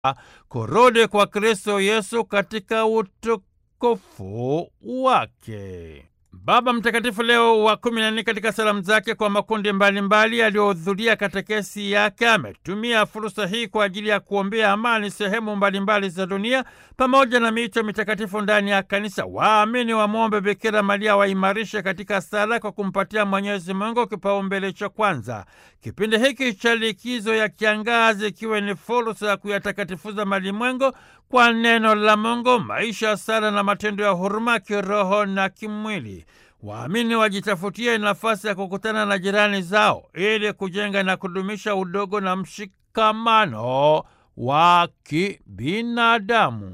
kurudi kwa Kristo Yesu katika utukufu wake. Baba Mtakatifu Leo wa kumi na nne katika salamu zake kwa makundi mbalimbali yaliyohudhuria katekesi yake ametumia fursa hii kwa ajili ya kuombea amani sehemu mbalimbali za dunia pamoja na miito mitakatifu ndani ya kanisa. Waamini wamwombe Bikira Maria waimarishe katika sala kwa kumpatia Mwenyezi Mungu kipaumbele cha kwanza. Kipindi hiki cha likizo ya kiangazi ikiwe ni fursa ya kuyatakatifuza malimwengu kwa neno la Mungu, maisha ya sala na matendo ya huruma kiroho na kimwili. Waamini wajitafutie nafasi ya kukutana na jirani zao ili kujenga na kudumisha udogo na mshikamano wa kibinadamu.